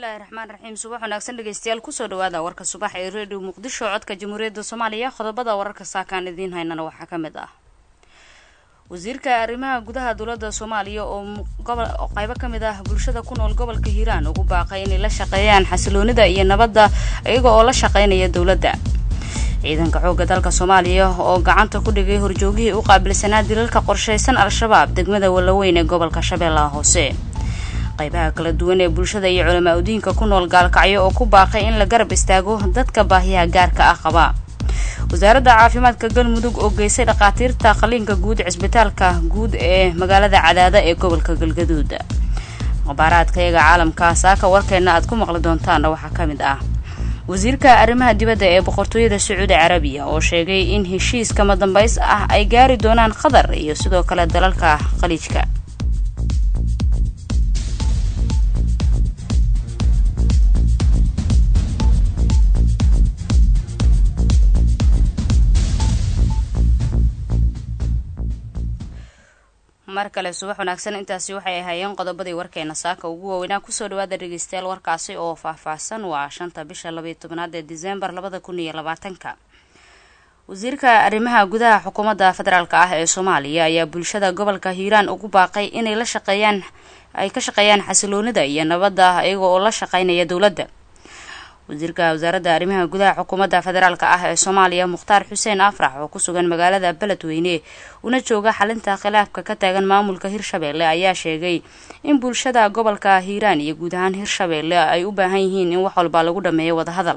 bismillaahi raxmaan raxiim subax wanaagsan dhegeystayaal kusoo dhawaada warka subax ee redio muqdisho codka jamhuuriyadda soomaaliya qodobada wararka saakaan idiin haynana waxaa ka mid ah wasiirka arrimaha gudaha dowladda soomaaliya oo qeybo ka mid ah bulshada ku nool gobolka hiiraan ugu baaqay inay la shaqeeyaan xasiloonida iyo nabadda iyaga oo la shaqeynaya dowladda ciidanka xoogga dalka soomaaliya oo gacanta ku dhigay horjoogihii u qaabilsanaa dilalka qorshaysan al-shabaab degmada wallaweyn ee gobolka shabeellaha hoose qaybaha kala duwan ee bulshada iyo culamaa udiinka ku nool gaalkacyo oo ku baaqay in la garab istaago dadka baahiyaha gaarka ah qaba wasaaradda caafimaadka galmudug oo geysay dhakhaatiirta qaliinka guud cisbitaalka guud ee magaalada cadaada ee gobolka galgaduud mubaaraadka iyaga caalamka saaka warkeena aad ku maqli doontaana waxaa ka mid ah wasiirka arrimaha dibadda ee boqortooyada sacuudi carabiya oo sheegay in heshiis kama dambays ah ay gaari doonaan qatar iyo sidoo kale dalalka khaliijka mar kale subax wanaagsan intaasi waxay ahaayeen qodobadii warkeena saaka ugu waaweynaa kusoo dhawaada dhegeystayaal warkaasi oo faahfaahsan waa shanta bisha labaiyo tobnaad ee diseembar labada kun iyo labaatanka wasiirka arrimaha gudaha xukuumadda federaalk ah ee soomaaliya ayaa bulshada gobolka hiiraan ugu baaqay inay la shaqeeyaan ay ka shaqeeyaan xasiloonida iyo nabadda iyaga oo la shaqeynaya dowladda wasiirka wasaaradda arrimaha gudaha xukuumadda federaalk ah ee soomaaliya mukhtaar xuseen afrax oo kusugan magaalada beledweyne una jooga xalinta khilaafka ka taagan maamulka hirshabeelle ayaa sheegay in bulshada gobolka hiiraan iyo guud ahaan hirshabeelle ay u baahan yihiin in wax walba lagu dhameeyo wadahadal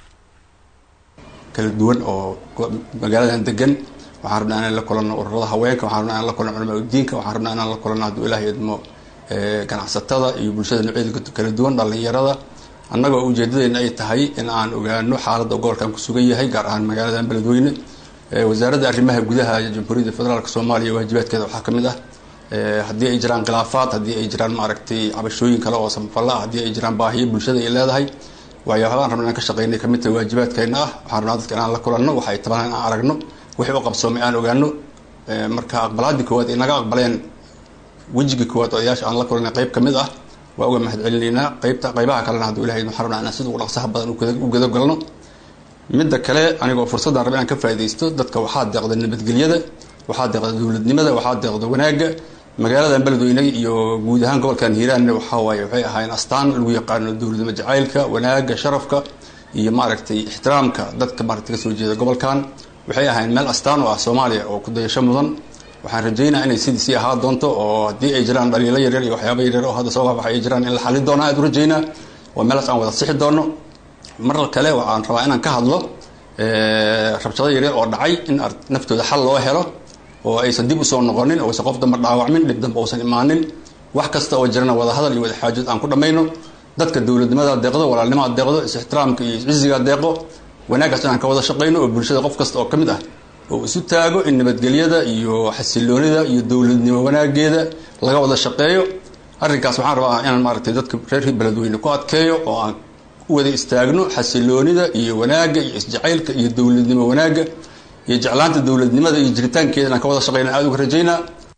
kala duwan oo magaaladan degan waxaan rabnaa inaan la kulanno ururada haweenka waxaan rabnaa inaan la kulanno culamaa udiinka waxaan rabnaa inaan la kulanno hadduu ilaahay idmo ganacsatada iyo bulshada noocyada kala duwan dhalinyarada annaga oo ujeedadeena ay tahay in aan ogaano xaaladda gobolkan ku sugan yahay gaar ahaan magaaladan beledweyne wasaaradda arrimaha gudaha jamhuuriyadda federaalk soomaaliya waajibaadkeeda waxaa ka mid ah haddii ay jiraan khilaafaad haddii ay jiraan maaragtay cabashooyin kale oo samafalla ah haddii ay jiraan baahiyo bulshada ay leedahay waxyaabahaan rabna inaan ka shaqeynay kamid tahay waajibaadkeena ah waxaan rabnaa dadka inaan la kulanno waxay tabaan in aan aragno wixii u qabsoomay aan ogaano marka aqbalaadii koowaad ay naga aqbaleen wejiga koowaad odayaasha aan la kulanay qeyb ka mid ah waa uga mahad celinaynaa qeybta qeybaha kalena hadduu ilahay waxaan rabnaa inaan sida ugu dhaqsaha badan u gudagalno midda kale anigoo fursadaan raba inaan ka faaidaysto dadka waxaa deeqda nabadgelyada waxaa deeqda dowladnimada waxaa deeqda wanaagga magaaladan beledweyne iyo guud ahaan gobolkan hiiraanna waxaa waaye waxay ahaayeen astaan lagu yaqaano dowladnimo jacaylka wanaagga sharafka iyo maaragtay ixtiraamka dadka maaragtay kasoo jeeda gobolkan waxay ahaayeen meel astaan oo ah soomaaliya oo ku dayasho mudan waxaan rajeynaa inay sidii sii ahaa doonto oo haddii ay jiraan dhaliilo yaryar iyo waxyaaba yaryar oo hadda soo waxbaxa ay jiraan in la xalin doona aad u rajeynaa oo meelaas aan wada sixi doono mar kale waxaan rabaa inaan ka hadlo rabshado yaryar oo dhacay in naftooda xal loo helo oo aysan dib usoo noqonin oo aysan qof damba dhaawacmin dhib damba uusan imaanin wax kasta oo jirana wada hadal iyo wada xaajood aan ku dhammayno dadka dowladnimada deeqdo walaalnimaa deeqdo is-ixtiraamka iyo isciziga deeqo wanaaggaas inaan ka wada shaqayno oo bulshada qof kasta oo ka mid ah oo isu taago in nabadgelyada iyo xasiloonida iyo dowladnimo wanaageeda laga wada shaqeeyo arrinkaas waxaan rabaa inaan maaragtay dadka reer beledweyne ku adkeeyo oo aan u wada istaagno xasiloonida iyo wanaagga iyo isjacaylka iyo dowladnimo wanaagga iyo jeclaanta dowladnimada iyo jiritaankeeda inaan ka wada shaqeyna aada uga rajeynaa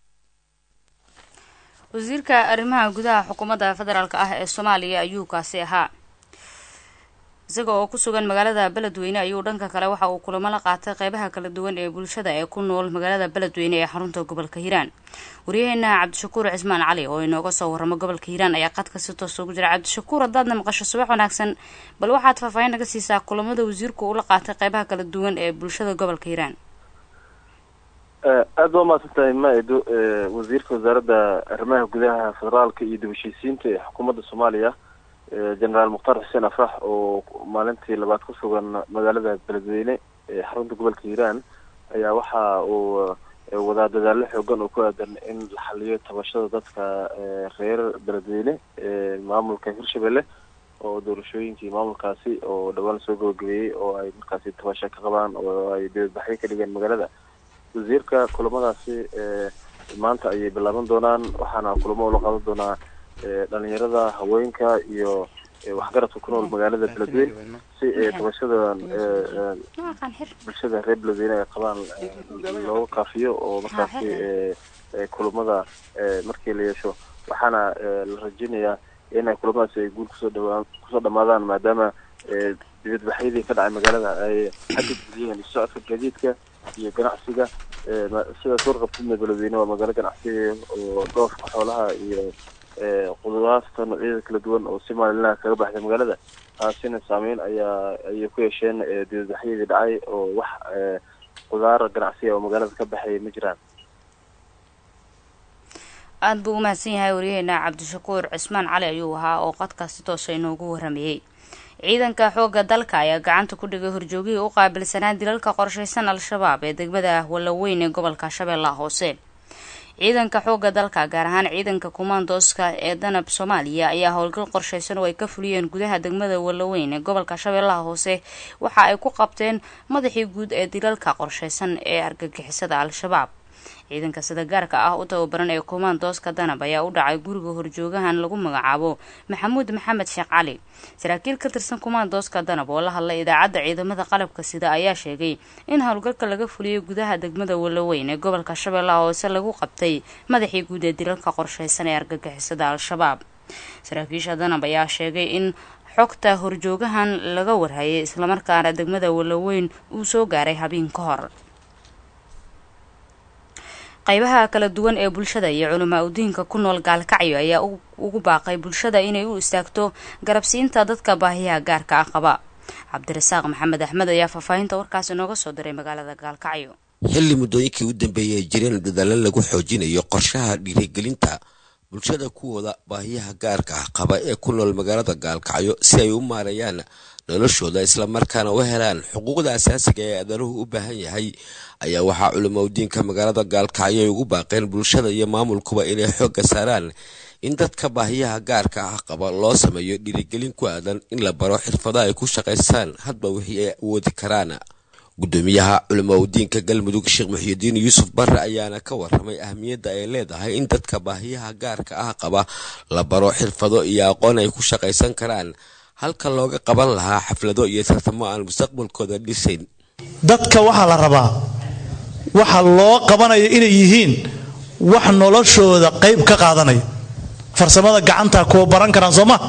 wasiirka arrimaha gudaha xukuumadda federaalk ah ee soomaaliya ayuu kaasi ahaa isaga oo ku sugan magaalada beledweyne ayuu dhanka kale waxa uu kulamo la qaatay qeybaha kala duwan ee bulshada ee ku nool magaalada beledweyne ee xarunta gobolka hiiraan waryaheena cabdishakuur cismaan cali oo inooga soo waramo gobolka hiiraan ayaa qadka si toos ugu jira cabdishakuur haddaadna maqasho subax wanaagsan bal waxaad faahfaahin naga siisaa kulamada wasiirku ula qaatay qeybaha kala duwan ee bulshada gobolka hiiraan aada waa mahadsantahay ma-edo wasiirka wasaaradda arrimaha gudaha federaalka iyo dib heshiisiinta ee xukuumadda soomaaliya generaal mukhtaar xuseen afrax oo maalintii labaad ku sugan magaalada beledweyne ee xarunta gobolka hiiraan ayaa waxa uu wadaa dadaalo xoogan oo ku aadan in la xaliyo tabashada dadka reer beledweyne maamulka hirshabelle oo doorashooyinkii maamulkaasi oo dhawaan soo gabagabeeyey oo ay markaasi tabasho ka qabaan oo ay dibadbaxyo ka dhigeen magaalada wasiirka kulamadaasi maanta ayay bilaaban doonaan waxaana kulamo ula qaadan doonaa dhalinyarada haweenka iyo waxgaradka ku nool magaalada beledweyne si tabashadan bulshada reer beledweyne ay qabaan looga kaafiyo oo markaasi kulamada markii la yeesho waxaana la rajeynayaa in ay kulamadaasi ay guul kusoo dhawaa kusoo dhamaadaan maadaama dibadbaxyadii ka dhacay magaalada ay xadid geliyeen socodka gaadiidka iyo ganacsiga sida suurqabtidna beledweyne waa magaalo ganacsiga oo dhoofka xoolaha iyo qudaarta noocyada kala duwan oo si maalinlaha kaga baxday magaalada taasina saameyn ayaa ayay ku yeesheen dibadbaxyadii dhacay oo wax qudaar ganacsiga oo magaalada ka baxay ma jiraan aada buu umahadsan yahay waryaheena cabdishakuur cismaan cali ayuu ahaa oo qadkaasi toosa inoogu waramayey ciidanka xoogga dalka ayaa gacanta ku dhigay horjoogihii u qaabilsanaa dilalka qorshaysan al-shabaab ee degmada wallaweyn ee gobolka shabeellaha hoose ciidanka xoogga dalka gaar ahaan ciidanka kumaandooska ee danab soomaaliya ayaa howlgal qorshaysan oo ay ka fuliyeen gudaha degmada wallaweyn ee gobolka shabeellaha hoose waxa ay ku qabteen madaxii guud ee dilalka qorshaysan ee argagixisada al-shabaab ciidanka sida gaarka ah u tababaran ee kumaandooska danab ayaa u dhacay guriga horjoogahan lagu magacaabo maxamuud maxamed sheekh cali saraakiil ka tirsan kumaandooska danab oo la hadlay idaacadda ciidamada qalabka sida ayaa sheegay in howlgalka laga fuliyay gudaha degmada wallaweyn ee gobolka shabeellaha hoose lagu qabtay madaxii guud ee dilalka qorshaysan ee argagixisada al-shabaab saraakiisha danab ayaa sheegay in xogta horjoogahan laga warhayay islamarkaana degmada wallaweyn uu soo gaaray habeen ka hor qaybaha kala duwan ee bulshada iyo culamaa udiinka ku nool gaalkacyo ayaa ugu baaqay bulshada inay u istaagto garabsiinta dadka baahiyaha gaarka ah qaba cabdirasaaq maxamed axmed ayaa faahfaahinta warkaasi nooga soo diray magaalada gaalkacyo xilli muddooyinkii u dambeeyay ay jireen dadaalo lagu xoojinayo qorshaha dhiirigelinta bulshada kuwooda baahiyaha gaarka ah qaba ee ku nool magaalada gaalkacyo si ay u maareeyaan noloshooda islamarkaana u helaan xuquuqda asaasiga ee adanuhu u baahan yahay ayaa waxaa culimaudiinka magaalada gaalkacyo ay ugu baaqeen bulshada iyo maamulkuba inay xoogga saaraan in dadka baahiyaha gaarka ah qaba loo sameeyo dhiirigelin ku aadan in la baro xirfado ay ku shaqaystaan hadba wixii ay awoodi karaan gudoomiyaha culimaudiinka galmudug sheekh muxiyidiin yuusuf barre ayaana ka waramay ahmiyadda ay leedahay in dadka baahiyaha gaarka ah qaba la baro xirfado iyo aqoon ay ku shaqaysan karaan halka looga qaban lahaa xaflado iyo tartamo aan mustaqbalkooda dhisayn dadka waxaa la rabaa waxa loo qabanaya inay yihiin wax noloshooda qayb ka qaadanaya farsamada gacantaa kuwa baran karaan soo ma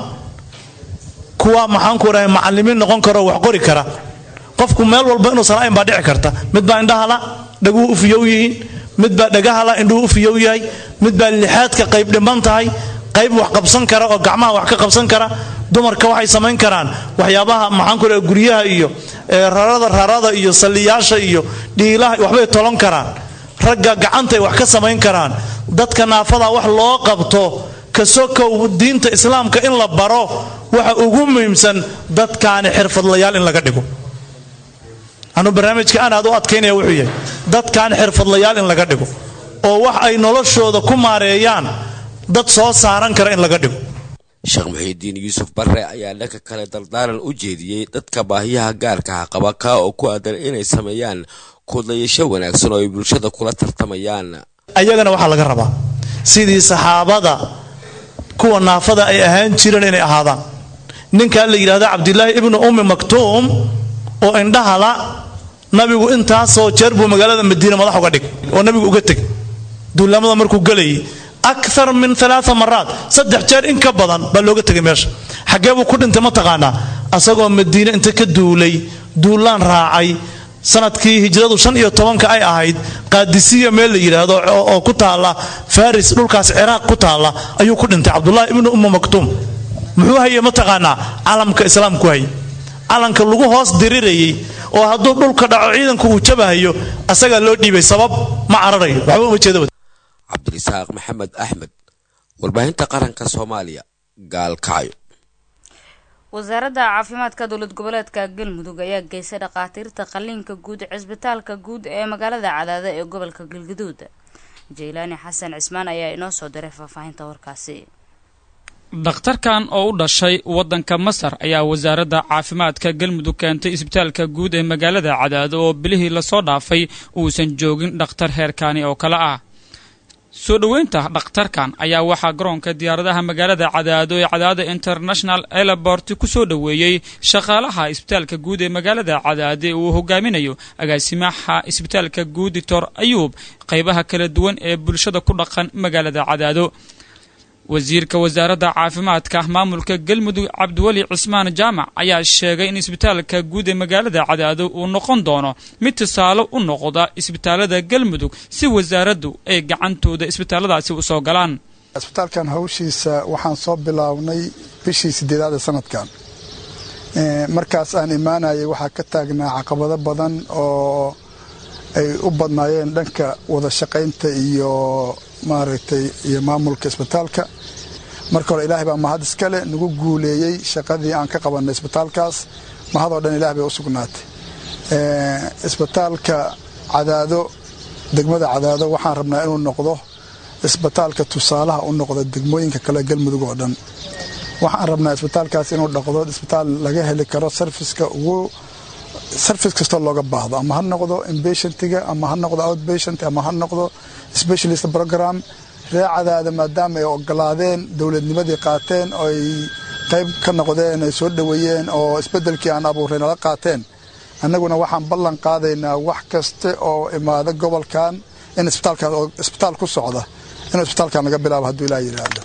kuwa maxaanku dhahay macalimiin noqon karo wax qori kara qofku meel walba inuusan ayn baa dhici karta mid baa indhahala dhaguhu u fiyow yihiin mid baa dhagahala indhuhu u fiyow yahay mid baa lixaadka qayb dhiman tahay qayb wax qabsan kara oo gacmaha wax ka qabsan kara dumarka waxay samayn karaan waxyaabaha maxaanku dhaha guryaha iyo rarada rarada iyo saliyaasha iyo dhiilaha waxbay tolon karaan ragga gacantay wax ka samayn karaan dadka naafada wax loo qabto kasokow diinta islaamka in la baro waxa ugu muhiimsan dadkaani xirfadlayaal in laga dhigo anuu barnaamijka aan aad u adkaynaya wuxuu yahay dadkan xirfadlayaal in laga dhigo oo wax ay noloshooda ku maareeyaan dad soo saaran kara in laga dhigo sheekh muxiidiin yuusuf barre ayaa dhanka kale dardaaran u jeediyey dadka baahiyaha gaarka ah qaba kaa oo ku aadan inay sameeyaan kudlayasho wanaagsan oo ay bulshada kula tartamayaan ayagana waxaa laga rabaa sidii saxaabada kuwa naafada ay ahaan jireen inay ahaadaan ninkaa la yidhahda cabdilaahi ibnu ummi maktuum oo indhahala nabigu intaasoo jeer buu magaalada madiina madax uga dhig oo nabigu uga teg duulamada markuu gelayay akar min alaaa maraat saddex jeer in ka badan baa looga tegay meesha xaggee buu ku dhintay ma taqaanaa asagoo madiine inta ka duulay duulaan raacay sanadkii hijradu shan iyo tobanka ay ahayd qaadisiya meel la yidhaahdo oo ku taalla faris dhulkaas ciraaq ku taalla ayuu ku dhintay cabdulahi ibnu umma maktuum muxuu hayay ma taqaanaa calamka islaamku hay calanka lagu hoos dirirayay oo hadduu dhulka dhaco ciidanku uu jabahayo asagaa loo dhiibay sabab ma cararayo waxba uma jeeda cabdirisaaq maxamed axmed warbaahinta qaranka soomaaliya gaalkacyo wasaaradda caafimaadka dowlad goboleedka galmudug ayaa geysay dhakhaatiirta qalliinka guud cisbitaalka guud ee magaalada cadaada ee gobolka galgaduud jaylaani xasan cismaan ayaa inoo soo diray faahfaahinta warkaasi dhakhtarkan oo u dhashay waddanka masar ayaa wasaaradda caafimaadka galmudug keentay isbitaalka guud ee magaalada cadaado oo bilihii lasoo dhaafay uusan joogin dhakhtar heerkaani oo kale ah soo dhoweynta dhakhtarkan ayaa waxaa garoonka diyaaradaha magaalada cadaado ee cadaado international elabort ku soo dhoweeyey shaqaalaha isbitaalka guud ee magaalada cadaade uu hogaaminayo agaasimaha isbitaalka guud doctor ayuub qaybaha kala duwan ee bulshada ku dhaqan magaalada cadaado wasiirka wasaaradda caafimaadka maamulka galmudug cabdiweli cismaan jaamac ayaa sheegay in isbitaalka guud ee magaalada cadaado uu noqon doono mid tusaale u noqda isbitaalada galmudug si wasaaraddu ay gacantooda isbitaalladaasi u soo galaan isbitaalkan hawshiisa waxaan soo bilownay bishii sideedaad ee sanadkan markaas aan imaanayay waxaa ka taagnaa caqabado badan oo ay u badnaayeen dhanka wada shaqaynta iyo maaragtay iyo maamulka isbitaalka marka hore ilaahay baa mahad iskale nagu guuleeyey shaqadii aan ka qabanay isbitaalkaas mahadoo dhan ilahay bay u sugnaatay isbitaalka cadaado degmada cadaado waxaan rabnaa inuu noqdo isbitaalka tusaalaha u noqda degmooyinka kale galmudug oo dhan waxaan rabnaa isbitaalkaas inuu dhaqdo isbitaal laga heli karo sarfiska ugu sarfis kastoo looga baahdo ama ha noqdo inbatientiga ama ha noqdo outbatient ama ha noqdo specialist program ree cadaada maadaama ay ogolaadeen dowladnimadii qaateen oo ay qayb ka noqdeen ay soo dhoweeyeen oo isbedelkii aan abuuray nala qaateen annaguna waxaan ballan qaadaynaa wax kaste oo imaada gobolkan in isbitaalkaas oo isbitaal ku socda inuu isbitaalkan laga bilaabo hadduu ilaah yidhaahdo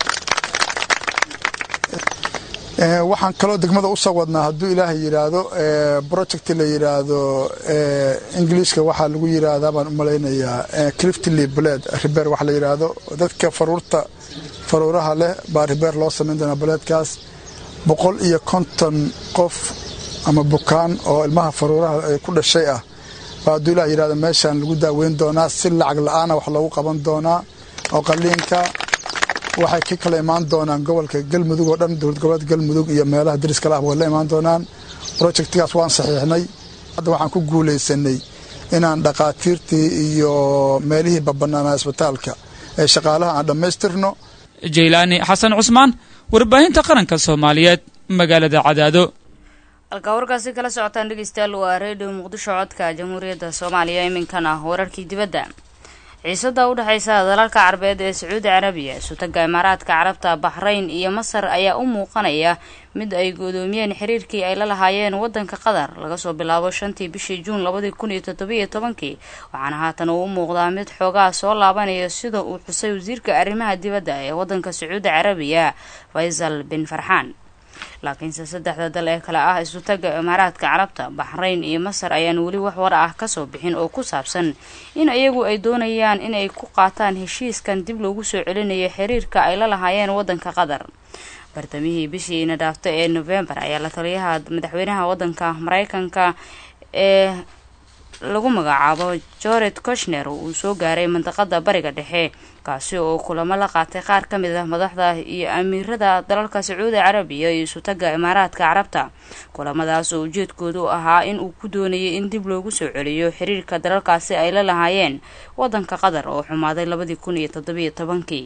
waxaan kaloo degmada u soo wadnaa hadduu ilaahay yidhaahdo project la yidhaahdo ingiliishka waxaa lagu yidhaahdaa baan u malaynayaa cliftly bled ribeer waxa la yidhaahdo dadka faruurta faruuraha leh baa ribeer loo samayn doonaa baleedkaas boqol iyo konton qof ama bukaan oo ilmaha faruuraha ku dhashay ah baa hadduu ilaah yidhahdo meeshaan lagu daaweyn doonaa si lacag la-aana wax loogu qaban doonaa oo qaliinka waxay ka kala imaan doonaan gobolka galmudug oo dhan dowlad goboleed galmudug iyo meelaha dariskala ah way la imaan doonaan projectgaas waan saxiixnay hadda waxaan ku guulaysanay inaan dhaqaatiirtii iyo meelihii babanaanaa isbitaalka ee shaqaalaha aan dhammaystirno jaylaani xasan cusmaan warbaahinta qaranka soomaaliyeed magaalada cadaado halkaa warkaasi kala socotaan dhegeystayaal waa redio muqdisho codka jamhuuriyadda soomaaliya iminkan ah wararkii dibadda ciisada u dhexaysa dalalka carabeed ee sacuudi carabiya sutaga imaaraadka carabta baxrayn iyo masar ayaa u muuqanaya mid ay goodoomiyeen xiriirkii ay la lahaayeen wadanka qatar laga soo bilaabo shantii bishii juun labadii kun iyo toddobiiyo tobankii waxaana haatan uu u muuqdaa mid xoogaa soo laabanaya sida uu xusay wasiirka arrimaha dibadda ee wadanka sacuudi carabiya faysal bin farxaan laakiinse saddexda dal ee kale ah isutaga imaaraadka carabta baxrayn iyo masar ayaan weli wax war ah kasoo bixin oo ku saabsan in iyagu ay doonayaan inay ku qaataan heshiiskan dib loogu soo celinayo xiriirka ay la lahaayeen wadanka qatar bartamihii bishiina dhaafta ee novembar ayaa la taliyaha madaxweynaha wadanka mareykanka ee lagu magacaabo jored koshner uu soo gaaray mandaqada bariga dhexe kaasi oo kulamo la qaatay qaar ka mid ah madaxda iyo amiirada dalalka sacuudi carabiya iyo isutaga imaaraadka carabta kulamadaas oo ujeedkoodu ahaa in uu ku doonayay in dib loogu soo celiyo xiriirka dalalkaasi ay la lahaayeen wadanka qatar oo xumaaday labadii kun iyo toddobiyo tobankii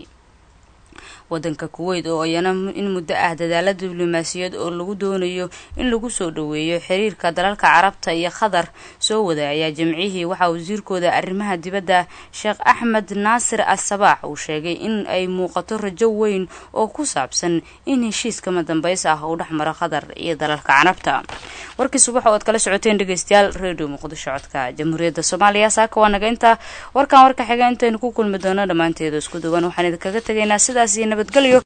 wadanka kuweyt oo iyana in muddo ah dadaala diblomaasiyad oo lagu doonayo in lagu soo dhoweeyo xiriirka dalalka carabta iyo qatar soo wada ayaa jimcihii waxaa wasiirkooda arrimaha dibadda sheekh axmed naasir as-sabaax uu sheegay in ay muuqato rajo weyn oo ku saabsan in heshiiskama dambeys ah uu dhex maro qatar iyo dalalka carabta warkii subax oo aad kala socoteen dhegeystayaal redio muqdisho codka jamhuuriyadda soomaaliya saaka waa naga inta warkan warka xiga intaynu ku kulmi doono dhammaanteedu isku duwan waxaan idinkaga tegaynaa sidaas iyo nabadgelyo